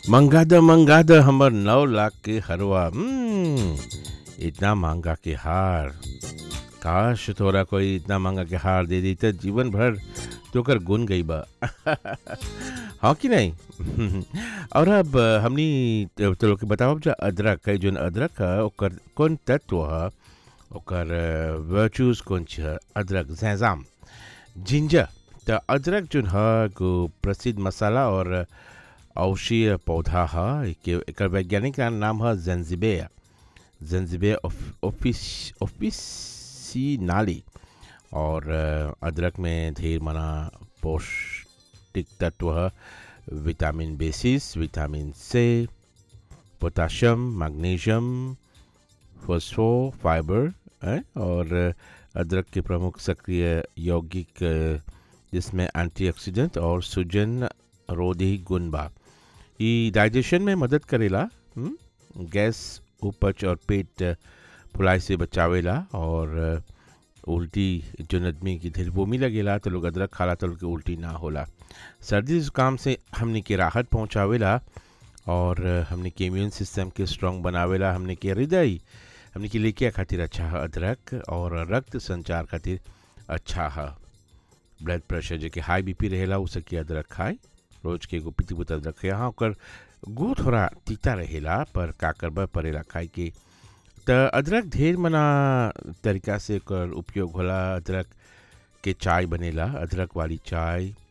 मंगा द मंगा द हमर नौ लाख के हरवा हम्म, इतना महंगा के हार काश तोरा कोई इतना महंगा के हार दे दी तो जीवन भर तो कर गुन गई बा हाँ कि नहीं और अब हमनी तो लोग के बताओ जो अदरक है जो अदरक है ओकर कौन तत्व है ओकर वर्चूज कौन छ अदरक जैजाम जिंजर तो अदरक जो है को प्रसिद्ध मसाला और औषधीय पौधा है के एकर वैज्ञानिक नाम है जंजिबे जंजिबे ऑफिस ऑफिसिनाली और अदरक में ढेर मना पौष्टिक तत्व है विटामिन बी सिक्स विटामिन से पोटाशियम मैग्नीशियम फॉस्फो फाइबर है और अदरक के प्रमुख सक्रिय यौगिक जिसमें एंटीऑक्सीडेंट और सूजन रोधी गुण बा ई डाइजेशन में मदद करेला हुँ? गैस उपच और पेट फुलाई से बचावेला और उल्टी जो आदमी की ढेर बोमी लगेला तो लोग अदरक खाला तो उनके उल्टी ना होला सर्दी जुकाम से हमने के राहत पहुँचावेला और हमने के इम्यून सिस्टम के स्ट्रॉन्ग बनावेला हमने के हृदय हमने के लेके खातिर अच्छा है अदरक और रक्त संचार खातिर अच्छा है ब्लड प्रेशर जो कि हाई बीपी रहेला उ सके अदरक खाए रोज के एगो पीती बुत अदरक खाए हाँ ओकर गो थोड़ा तीता रहेला पर का करबा पड़ेला खाए के त अदरक ढेर मना तरीका से ओकर उपयोग होला अदरक के चाय बनेला अदरक वाली चाय